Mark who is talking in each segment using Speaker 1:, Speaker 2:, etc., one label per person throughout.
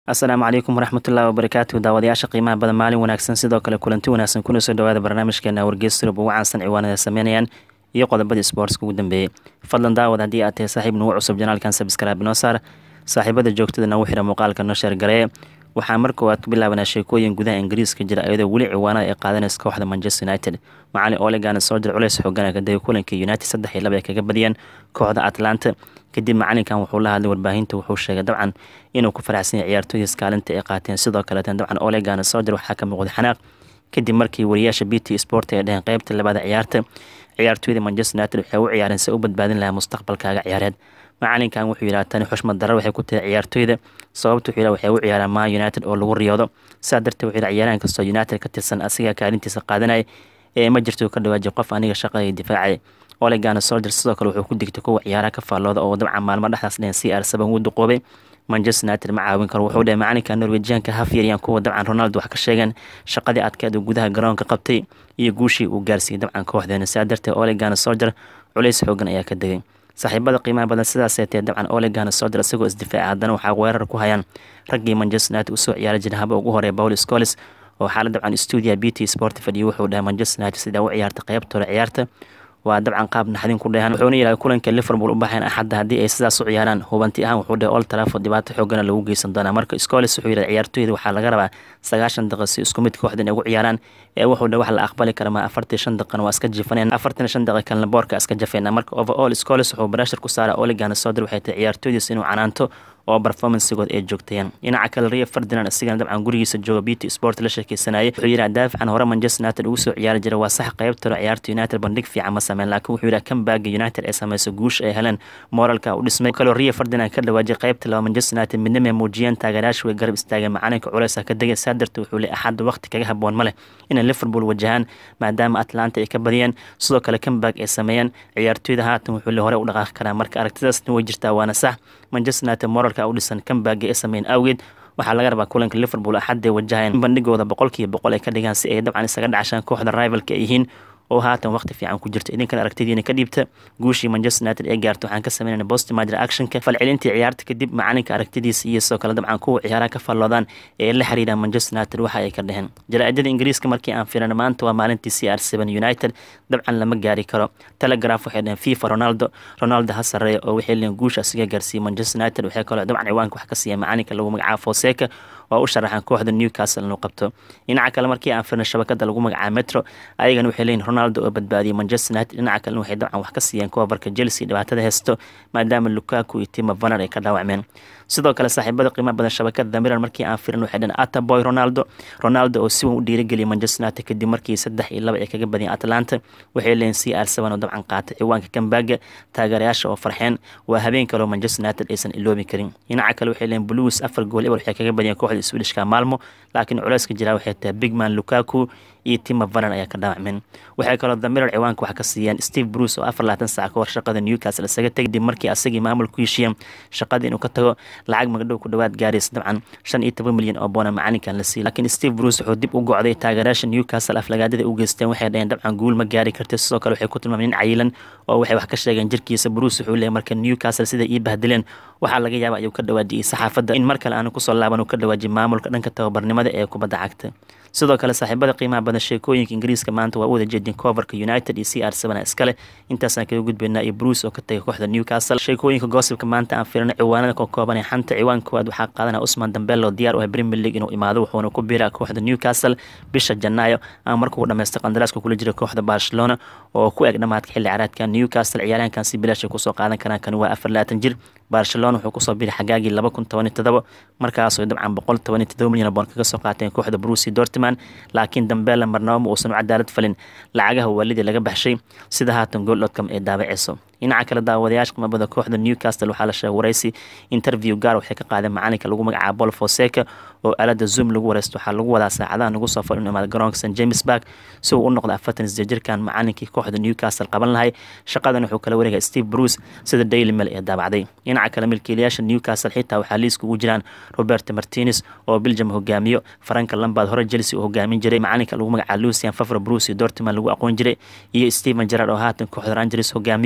Speaker 1: asalaamu calaykum waraxmatullahi wabarakaatu daawadayaasha qiimaha badan maalin wanaagsan sidoo kale kulanti wanaagsan kuna soo dhawaada barnaamijkeena wargeys surub ugu caansan ciwaanada sameynayaan iyo qodobadii sportska ugu dambeeyey fadlan daawad haddii aad tahay saaxiib nugu cusub janaalkan sabskraibe noo saar saaxiibada joogtada nagu xira muuqaalka noo sheergaree waxaa mar koowaad ku bilaabanaa sheekooyin gudaha ingiriiska jira iyadoo weli ciwaanada ay qaadanaysa kooxda manchester united macalin olegan soo jir culeys xoogana kadib kulankii united saddex iyo laba ay kaga badiyeen kooxda atlanta kadib macalinkan wuxuu la hadlay warbaahinta wuxuu sheegay dabcan inuu ku faraxsan yahay ciyaartooydiis kaalinta ay qaateen sidoo kaleetan dabcan olegan soo jir waxaa ka muuqday xanaaq kadib markii wariyaasha b t sport ay dheheen qeybta labaada ciyaarta ciyaartooyda manchester united waxay u ciyaareen si u badbaadin lahaa mustaqbalkaaga ciyaareed macalinkan wuxuu yidhaha tani xushmad darro waxay ku tahay ciyaartooyda sababta wuxuu yidhaha waxay u ciyaaraan maa united oo lagu riyoodo saa darteed wuxuu yidhaha ciyaaraan kastoo united ka tirsan asiga kaalintiisa qaadanaya ee ma jirto ka dhawaajay qof aniga shaqada difaacay olegana soldier sidoo kale wuxuu ku digtay kuwa ciyaaraha ka faallooda oo dabcan maalmo dhexdaas dhehen c r seven wuu duqoobay manchester united ma caawin karo wuxuu dheh macalinka norwejianka hafyaryan kuwa dabcan ronaldo wax ka sheegeen shaqadii adkeed uu gudaha garoonka qabtay iyo guushii uu gaarsiiyey dabcan kooxdeena saa darteed olegana soldier culays xoogan ayaa ka degay saaxiibada qiimaha badan sidaasee tee dabcan olegana soldier isagoo isdifaaca haddana waxaa weerar ku hayaan raggii manchester united usoo ciyaari jira haba ugu horeeya paul scolis oo xaalad dabcan stuudia b t sport fadhiyo wuxuu dhahay manchester united sidaa u ciyaarta qeybtooda ciyaarta waa dabcan qaab naxdin ku dheehan wuxuuna yidhaha kulanka liverpool u baxayn axadda haddii ay sidaas u ciyaaraan hubanti ahaan wuxuu dhahay old trafford dhibaato xoogana lagu geysan doonaa marka scolis wuxuu yidhaha ciyaartooyda waxaa laga rabaa sagaashan daqiiq si isku mid kooxdan ay ugu ciyaaraan ee wuxuu dhahay wax la aqbali kara ma afartii shan daqiiqana waa iska jifaneen afartan shan daqiiq kalena boorka iska jafeena marka overall scolis wuxuu barashar ku saara oligana sodir waxay tahay ciyaartooydiis inuu canaanto oo performancegood ay joogtayeen dhinaca kale rio ferdinand isigana dabcan gurigiisa jooga bt sport la sheekeysanayay wuxuu yidhaha daafican hore manchester united ugu soo ciyaari jira waa sax qeybtaro ciyaarta united bandhig fiican ma sameyn laakiin wuxuu yidhaha kambaaga united ay sameyso guusha ay heleen moralka u dhismay kaloo rio ferdinand ka dhawaajay qeybta laba manchester united midnimo ay muujiyeen taageerayaashu way garab istaageen macalinka culeysa ka degay saa darteed wuxuu leey axadda waqti kaga haboon ma leh inay liverpool wajahaan maadaama atlanta ay ka badiyeen sidoo kale kambaag ay sameeyeen ciyaartooyda haatan wuxuu le hore u dhaqaaqi karaa marka aragtidaasna way jirtaa waana sax manchester united moralka u dhisan kambaaga ay sameeyeen awgeed waxaa laga rabaa kulanka liverpool axadday wajahayeen bandhigooda boqolkiiba boqol ay ka dhigaan si ay dabcan isaga dhacashaan kooxda rivalka ay yihiin oo haatan waqti fiican ku jirta idinkan aragtidiina ka dhiibta guushii manchester united ee gaarta waxaan ka sameynayna boston major actionka falcelintii ciyaarta kadib macalinka aragtidiisa iyo sidoo kale dabcan kuwa ciyaaraha ka falloodaan ee la xiriiraan manchester united waxa ay ka dheheen jaraa'idada ingiriiska markii aan fiirana maanta waa maalintii c r seven united dabcan lama gaari karo telegraph waxay dheheen fifa ronaldo ronaldo ha sarreeya oo waxay leeyiin guusha asiga gaarsiiyey manchester united waxay kaloo dabcan ciwaanka wax ka siiya macalinka lagu magacaabo foseka oo u sharaxan kooxda newcastle inuu qabto dhinaca kale markii aan firna shabakada lagu magacaabo metro ayagana waxay leeyihin ronaldo oo badbaadiyay manchester united dhinaca kalena waxay dabcan wax ka siiyeen koobarka chelsea dhibaatada hesto maadaama lukaku iyo tima vaner ay ka dhaawacmeen sidoo kale saaxiibada qiimaha badan shabakada damiran markii aan firin waxay dhaheen ataboy ronaldo ronaldo oo si weyn u dhiirigeliyay manchester united kadib markii saddex iyo laba ay kaga badiyeen atlanta waxay leeyihin c r seven oo dabcan qaatay ciwaanka kambaaga taageerayaasha oo farxeen waa habeen kaloo manchester united aysan iloobi karin dhinaca kale waxay leeyihin blues afar gool eber waxay kaga badiyeen kooxda swedishka maalmo laakiin culeyska jiraa waxay tahay bigman lukaku iyo tima vaner ayaa ka dhaawacmeen waxay kaloo damirar ciwaanka wax ka siiyeen steve bruce oo afar labaatan saac ka hor shaqada newcastle isaga tegay dib markii asagii maamul ku heshiiyeen shaqadii inuu ka tago lacag magdhow ku dhowaad gaaraysa dabcan shan iyo toban milyan oo boona macalinkan la siiyey laakiin steve bruce wuxuu dib u gocday taageerayaasha newcastle aflagaadada u geysteen waxay dhaheen dabcan guul ma gaari kartay sidoo kale waxay ku tilmaameen nin cayilan oo waxay wax ka sheegeen jirkiisa bruce wuxuu leeyahy marka newcastle sida ii bahdileen waxaa laga yaaba ayuu ka dhawaajiyey saxaafadda in mar kale aanu kusoo laaban uu ka dhawaajiyay maamulka dhanka tababarnimada ee kubadda cagta sidoo kale saaxiibada qiimaha badan sheekooyinka ingiriiska maanta waa u wada jeedin coverka united iyo c r seven iskale intaasaan kaga gudbaynaa iyo bruce oo ka tagay kooxda newcastle sheekooyinka goosibka maanta aan firino ciwaanada ka kooban ee xanta ciwaan koowaad waxaa qaadanaya usman dambelo diyaar u ah premier league inuu imaado wuxuuna ku biiraa kooxda newcastle bisha janaayo ama markuu dhamaystay qandaraaska kula jira kooxda barcelona oo ku eg dhamaadka xilli caraadka newcastle ciyaaryahankan si bilaashay kusoo qaadan karaan kan waa afar labaatan jir barcelona wuxuu kusoo biiray xagaagii laba kun toban iyo todoba markaasoo dabcan boqol toban iyo todoba milyan boon kaga soo qaateen kooxda brusi dortman laakiin dambeela marnaba ma uusan u cadaalad falin lacagaha waalidii laga baxshay sida haatan gool dotcom ee daabaceyso dhinaca kale daawadayaasha qimabada kooxda newcastle waxaa la sheegay waraysi interview gaar waxay ka qaadeen macalinka lagu magacaabo bol foseka oo aalada zoom lagu wareysto waxaa lagu wadaa saacadaha nagu soo fal inu imaada garoonka st james bark si uu u noqdo afartan isdee jirkan macalinkii kooxda newcastle qaban lahay shaqadan wuxuu kala wareegay steve bruce sida daily mail ee daabacday dhinaca kale milkiilayaasha newcastle xitaa waxaa liiska ugu jiraan roberto martinez oo belgium hogaamiyo faranka lambaad hore chelsea uu hogaamin jiray macalinka lagu magacaabo lucian favre bruce iyo dortman lagu aqoon jiray iyo stephen gerard oo haatan kooxda rangers hogaamiyo iyo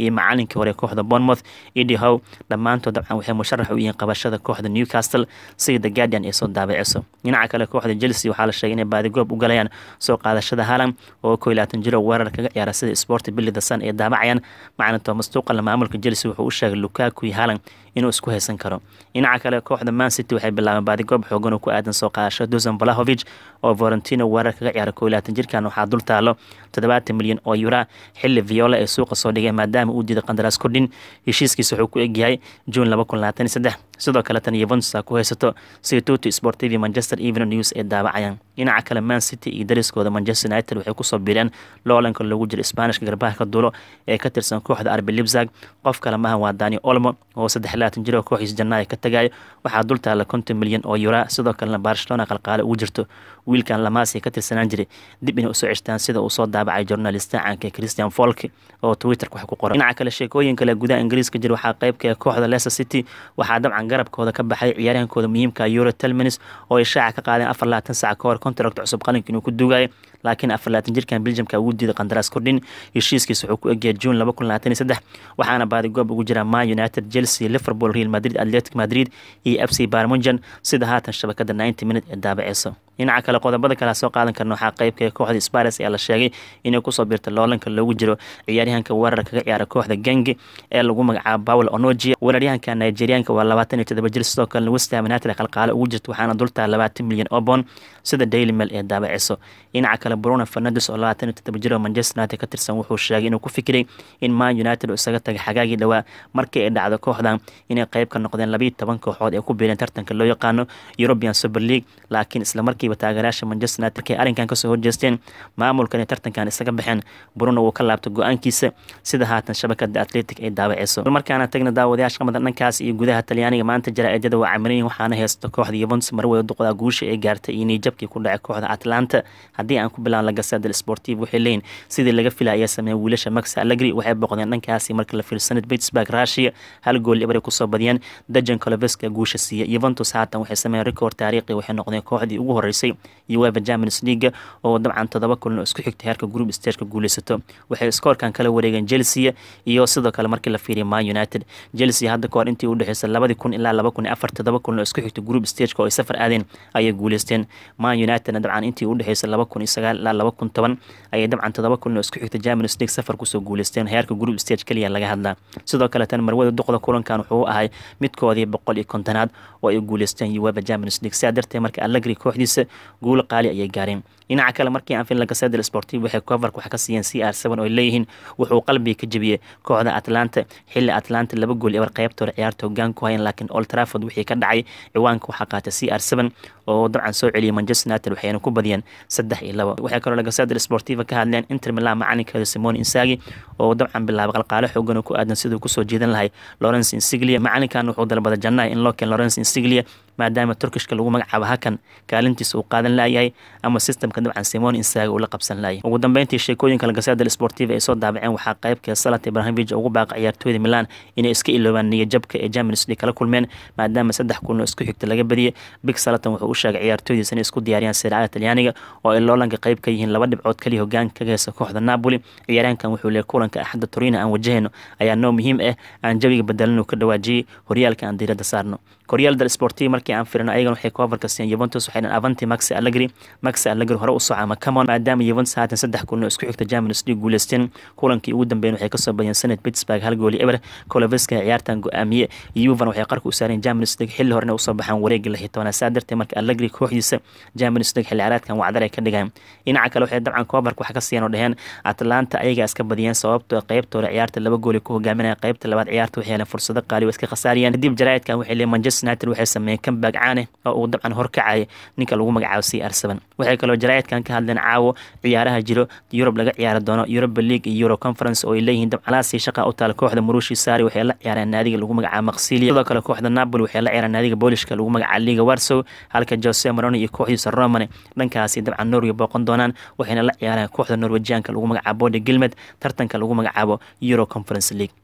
Speaker 1: iyo macalinkii hore kooxda bournemouth edi how dhammaantood dabcan waxay musharax u yihiin qabashada kooxda newcastle sida the guardian ay soo daabiciso dhinaca kale kooxda chelsea waxaa la sheegay inay baadigoob u galayaan soo qaadashada haalan oo koo iyo labaatan jiro weerar kaga ciyaara sida sport billy the sun ay daabacayaan macalin thomas tuqal maamulka chelsea wuxuu u sheegay lukaku iyo haalan inuu isku haysan karo dhinaca kale kooxda man city waxay bilaabeen baadigoob xoogan oo ku aadan soo qaadashada dusan valahovic oo valentino weerar kaga ciyaara koo iyo labaatan jirkan waxaa dul taalo toddobaatan milyan oo yura xilli viola ee suuqa soo dhigay maadaama uu diiday qandaraas kordhin heshiiskiisa wuxuu ku egyahay juun laba kun labaatan iyo saddex sidoo kale tan yuventus ku haysato sida tuti sport tv manchester evening news ee daabacayaan dhinaca kale man city iyo dariskooda manchester united waxay kusoo biireen loolanka loogu jiro sbaanishka garbaha ka duulo ee ka tirsan kooxda arbi libzag qof kale maahan waa dani olmo oo saddex labaatan jiro kooxiis jannaaya ka tagayo waxaa dul taala konton milyan oo yura sidoo kalena barcelona qalqaale ugu jirto wiilkan lamaasi ka tirsanaan jiray dib inay usoo ceshtaan sida uu soo daabacay journalista caanka christian folk oo twitterka wax ku qoran dhinaca kale sheekooyin kale gudaha ingiriiska jira waxaa qaybka kooxda leicester city waxaa dabcan garabkooda ka baxay ciyaaryahankooda muhiimka euro telminis oo ay shaaca ka qaadeen afar labaatan sac ka hor contract cusub qalinka inuu ku dugayo laakiin afar labaatan jirkan belgiumka ugu diiday qandaraas kordhin heshiiskiisa wuxuu ku egyahay juun laba kun labaatan iyo saddex waxaana baadigoob ugu jira man united chelsea liverpool real madrid atletic madrid iyo f c barmunjan sida haatan shabakada ninety minute ee daabaceyso dhinaca kale qodobada kale soo qaadan karna waxaa qaybka kooxda spares ayaa la sheegay inay kusoo biirta loolanka loogu jiro ciyaaryahanka weerar kaga ciyaara kooxda gengi ee lagu magacaabo pawl onogia weeraryahanka nigerianka waa labaatan iyo todoba jir sidoo kalena westham united qalqaale ugu jirta waxaana dultaa labaatan milyan oo bond sida daily mail ee daabiciso dhinaca kale bruno fernandes oo labaatan iyo todoba jir oo manchester united ka tirsan wuxuu sheegay inuu ku fikiray in man united uu isaga tagay xagaagii dhowaa markii ay dhacdo kooxdan inay qayb ka noqdeen labayo toban kooxood ee ku biireen tartanka loo yaqaano european super league laakiin islamarkii taageerayaasha manchester united markay arrinkan kasoo horjeesteen maamulkan ay tartankan isaga baxeen bruno wuu ka laabtay go-aankiisa sida haatan shabakada atletic ay daawaceyso markaana tagna daawadayaasha qamada dhankaas iyo gudaha talyaaniga maanta jaraa-idada waa camiran waxaana haysta kooxda yuventus marwada duqda guusha ee gaartay iyo niijabkii ku dhacay kooxda atlanta haddii aan ku bilaan lagasada sportiv waxay leeyihin sidii laga fila ayaa sameeyay wiilasha max allegri waxay boqdeen dhankaasi marka la fiirsanad pittsburg russia hal gool ibray kusoo badiyeen dajan coloveska guusha siiya yuventus haatan waxay sameeyeen record taariikhi waxay noqdeen kooxdii ugu horeysay uefa champions league oo dabcan todoba kulan oo isku xigta heerka group stageka guuleysato waxay skoorkan kala wareegeen chelsea iyo sidoo kale markii la fiiriya man united chelsea hadda kahor intii udhexeysa labadii kun ilaa laba kun iyo afar todoba kulan oo isku xigta group stageka oo ay safar aadeen ayay guuleysteen man unitedna dabcan intii udhexeysa laba kun iyo sagaal ilaa laba kun toban ayay dabcan todoba kulan oo isku xigta champions league safar kusoo guuleysteen heerka group stage kaliya laga hadlaa sidoo kale tan marwada duqda kulankan wuxuu ahay midkoodii boqol iyo kontonaad oo ay guuleysteen uefa champions league sidaa darteed marka allegri kooxdiisa guulo qaali ayay gaareen dhinaca kale markii aan fin lagasedel sportiv waxay coverka wax ka siiyeen c r seven oo ay leeyihiin wuxuu qalbiga ka jebiyey kooxda atlanta xilli atlanta laba gool ebar qaybtooda ciyaarta hogaan ku hayan laakiin old trafford wixii ka dhacay ciwaanka waxaa qaatay c r seven oo dabcan soo celiyay manchester united waxayna ku badiyeen saddex iyo labo waxay kaloo lagasedel sportiva ka hadleen inter milan macalinkeeda simon insagi oo dabcan bilaabay qalqaalo xoogan oo ku aadan siduu kusoo jeedan lahay lawrence insiglia macalinkan wuxuu dalbaday jannaha in loo keen lawrence insiglia maadaama turkishka lagu magacaabo hakan kaalintiisa uu qaadan laayahay ama systemka dabcan simon insaaga uu la qabsan laayay ugu dambeyntii sheekooyinka lagaseedal sportiva ay soo daabaceen waxaa qaybka salat ibrahimovic ugu baaqa ciyaartooyda milan inay iska iloobaan niyajabka ee champions league kala kulmeen maadaama saddex kulan oo isku xigta laga badiyay big salatan wuxuu u sheegay ciyaartooydiisa inay isku diyaariyaan siracada talyaaniga oo ay loolanka qayb ka yihiin laba dhibcood kaliya hogaanka kaga heysa kooxda napoli ciyaaryahankan wuxuu leeyay kulanka axadda torino aan wajahayno ayaa noo muhiim ah aan jawiga bedelin uu ka dhawaajiyey horyaalka aan diiradda saarno koryaal dal sportiv markii aan firino ayagan waxay coverka siiyeen Juventus waxay dhan avanti Max Allegri Max Allegri hore u socama Camon maadaama Juventus haatan saddex kulan oo isku xigta Champions League guuleysteen kulankii ugu dambeeyay waxay ka soo badiyeen sanad Pittsburgh hal gool eber Koloveska ciyaartan go'aamiye Juve waxay qarka u saareen Champions League xilli horena u soo baxaan wareegga la xitoona saadirtay marka Allegri kooxdiisa Champions League xilli ciyaareedkan wacdar ay ka dhigaan dhinaca kale waxay dabcan coverka wax ka siiyeen oo dhaheen Atlanta ayaga iska badiyeen sababtoo qaybtooda ciyaarta laba gool ku hogaaminaya qaybta labaad ciyaarta waxay heleen fursado qaali oo iska khasaariyeen kadib jaraa'idkan waxay leeyihiin Manchester United waxay sameeyeen comeback caan ah oo uu dabcan horkacaya ninka lagu magacaabo CR7 waxay kaloo jaraa'idkan ka hadleen caawo ciyaaraha jiro Europe laga ciyaari doono Europa League iyo Euro Conference oo ay leeyihiin dabcalaasi shaqa u taal kooxda Marushi Sari waxay la ciyaareen naadiga lagu magacaabo Marsilya sidoo kale kooxda Napoli waxay la ciyaareen naadiga Boolishka lagu magacaabo Liga Warsaw halka Jose Mourinho iyo kooxdiisa Roma dhankaasi dabcan Norway booqan doonaan waxayna la ciyaareen kooxda Norwegianka lagu magacaabo Bode Gilmed tartanka lagu magacaabo Euro Conference League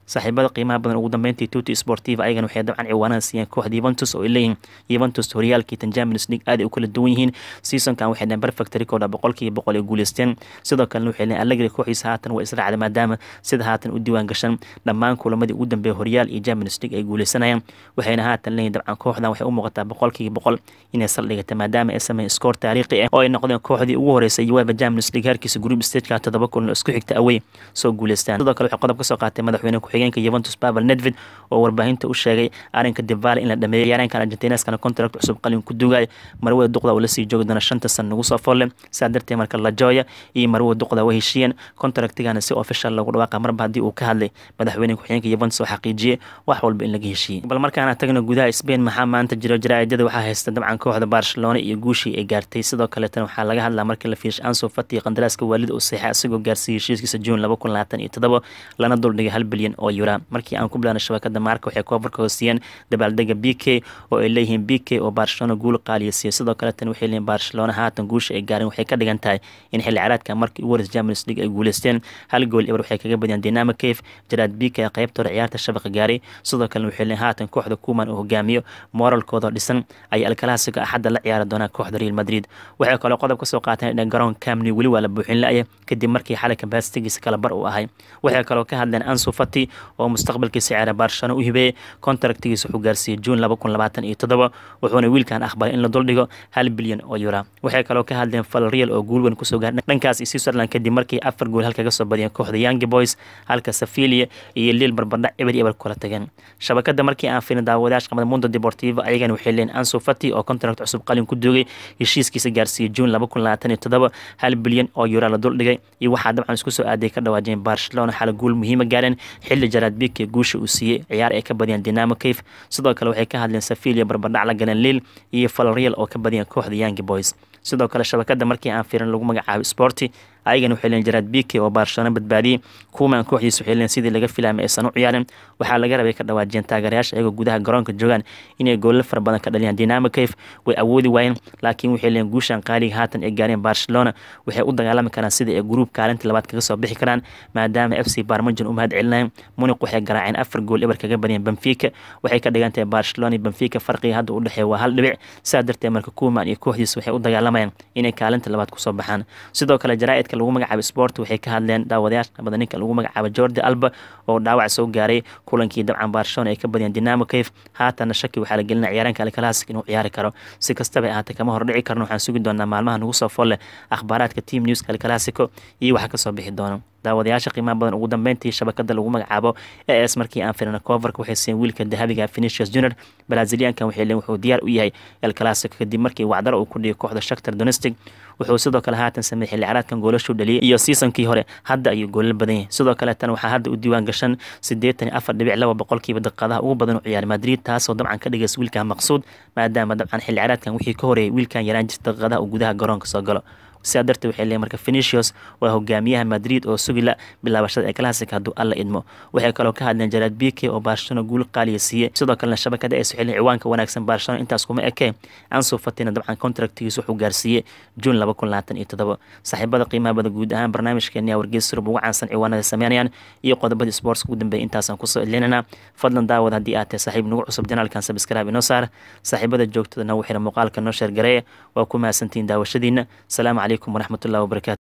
Speaker 1: saaxiibada qiimaha badan ugu dambeyntii tuti sportiva ayagana waxay dabcan ciwaanada siiyeen kooxda yuventus oo ay leeyihiin yuventus horyaalkii tan champions league aad ay u kala duwan yihiin seasonkan waxay dhaheen perfect record boqolkiiba boqol ay guuleysteen sidoo kalena waxay leeyihin allegri kooxiisa haatan waa israacda maadaama sida haatan u diiwaan gashan dhammaan kulamadii ugu dambeeya horyaal iyo champions league ay guuleysanayaan waxayna haatan leeyihin dabcan kooxdan waxay u muuqataa boqolkiiba boqol inay saldhigata maadaama ay sameeyeen scoor taariikhi ah oo ay noqdeen kooxdii ugu horeysay uefa champions league heerkiisa group stageka todoba kulan oo isku xigta away soo guuleystaan sidoo kale waxay qodob ka soo qaatay madaxweyne ku-xigeenka yuventus pavel nedved oo warbaahinta u sheegay arrinka divale in la dhameeyo ciyaareenkan argentineskana contract cusub qalin ku dugaay marwada duqda uu lasii joogi doona shanta san nagu soo folle saa darteed marka lajoya iyo marwada duqda way heshiiyeen contractigana si official lagu dhawaaqa marba haddii uu ka hadlay madaxweyne ku-xigeenka yuventus oo xaqiijiyey wax walba in laga heshiiyey bal markaana tagna gudaha spain maxaa maanta jiro jaraa'idada waxaa haysta dabcan kooxda barcelona iyo guushii ay gaartay sidoo kaleetana waxaa laga hadlaa markii la fiirshay anso fati qandaraaska waalida uu seexay isagoo gaarsiiyey heshiiskiisa juun laba kun labaatan iyo todoba lana duldhigay hal bilyan oo yura markii aan ku bilaana shabakada maarka waxay koofarka hoosiyeen dabaaldega b k oo ay leeyihiin b k oo barcelona guul qaaliya siiyey sidoo kaleetana waxay leeyihin barcelona haatan guusha ay gaareen waxay ka dhigan tahay in xilli caraadka markii ugu horeysa champions league ay guuleysteen hal gool eber waxay kaga badiyeen dinamo cave jaraad b k qaybta hore ciyaarta shabaqa gaaray sidoo kalena waxay leeyihin haatan kooxda kuman uu hogaamiyo moralkooda dhisan ayay alkalaasiga axadda la ciyaari doonaa kooxda real madrid waxay kaloo qodob ka soo qaateen in garoon camni weli waa la buuxin la-ya kadib markii xalay kabaastigiisa kala bar uu ahay waxay kaloo ka hadleen ansu fati oo mustaqbalkiisa ciyaara barcelona u hibeeyey contractigiisa wuxuu gaarsiiyey juun laba kun labaatan iyo toddoba wuxuuna wiilkan aqbalay in la duldhigo hal bilyan oo yura waxay kaloo ka hadleen falreal oo guul weyn kusoo gaar dhankaas iyo switzerland kadib markii afar gool halka ga soo badiyeen kooxda youngi boys halka safilia iyo liil barbardhac eber eber kula tageen shabakada markii aan filin daawadayash qamada mundo deportivo ayagana waxay leeyihin ansu fati oo contract cusub qalin ku duugay heshiiskiisa gaarsiiyey juun laba kun labaatan iyo toddoba hal bilyan oo yura la duldhigay iyo waxaa dabcan isku soo aaday ka dhawaajeen barcelona xala guul muhiima gaareen xilli jaraad bike guusha uu siiyey ciyaar ay ka badiyeen dinamo cave sidoo kale waxay ka hadleen safilia barbardhac la galeen liil iyo falreal oo ka badiyeen kooxda youngi boys sidoo kale shabakada markii aan firin lagu magacaabo sporti ayagana waxay leen jaraad bike oo barcelona badbaadiyey kuuman kooxdiisa waxay leen sidii laga filaamay aysan u ciyaarin waxaa laga rabay ka dhawaajiyeen taageerayaasha iyagoo gudaha garoonka joogaan inay goolla fara badan ka dhaliyaan dinamo cave way awoodi waayeen laakiin waxay leen guushan qaaliga haatan ay gaareen barcelona waxay u dagaalami karaan sidii ay gruub kaalinta labaad kaga soo bixi karaan maadaama f c barmajon u mahad celinayeen muniq waxay garaaceen afar gool eber kaga badiyeen benfica waxay ka dhigan tahay barcelona iyo benfica farqiga hadda u dhexeeya waa hal dhibic saa darteed marka kuuman iyo kooxdiisa waxay u dagaalamayaan inay kaalinta labaad kusoo baxaan sidoo kale jaraa'id lagu magacaabo sport waxay ka hadleen daawadayaasha qabada ninka lagu magacaabo jordi alba oo dhaawac soo gaaray kulankii dabcan barcelona ay ka badiyeen dinamo cave haatana shaki waxaa la gelinaya ciyaaraanka alkalaasik inuu ciyaari karo si kastaba ahaatee kama hordhici karno waxaan sugi doonaa maalmaha nagu soo folle akhbaaraadka team newska alkalaasiko iyo waxa kasoo bixi doono daawadayaasha qiimaha badan ugu dambeyntii shabakada lagu magacaabo e s markii aan firina coverka waxay siiyeen wiilka dahabiga finicius junior braziliankan waxay leen wuxuu diyaar u yahay el clasico kadib markii wacdaro uu ku dhigay kooxda shaktar donestic wuxuu sidoo kale haatan sameeyey xilli caraadkan goolashuu dhaliyay iyo seasonkii hore hadda ayuu goolal badan yahay sidoo kale tan waxaa hadda u diiwaan gashan siddeetan iyo afar dhibic laba boqolkiiba daqiiqadaha ugu badan u ciyaaray madrid taasoo dabcan ka dhigaysa wiilkan maqsuud maadaama dabcan xilli caraadkan wixii ka horeeyay wiilkan yaraan jirta daqiiqadaha uu gudaha garoonka soo galo sidaa darteed waxay leeyihin marka finicius waa hogaamiyaha madrid oo sugila bilaabashada ee classic hadduu alla idmo waxay kaloo ka hadleen jaraad bike oo barcelona guul qaaliya siiyey sidoo kalena shabakada ay soxelin ciwaanka wanaagsan barcelona intaas kuma ekee ansu fatina dabcan contractigiis wuxuu gaarsiiyey juun laba kun labaatan iyo toddoba saaxiibada qiimaha bada guud ahaan barnaamijkeeni wargeys surub ugu caansan ciwaanada sameynayaan iyo qodobadii sports ugu dambeeyay intaasaan kusoo edlinana fadlan daawad haddii aad tahay saaxiib nagu cusub janaalkan sabskraib inoo saar saaxiibada joogtada nagu xira muuqaalka noo sheergareeya waa ku mahadsantihiin daawashadiina salaamu calaykum waraxmatullahi wabarakatu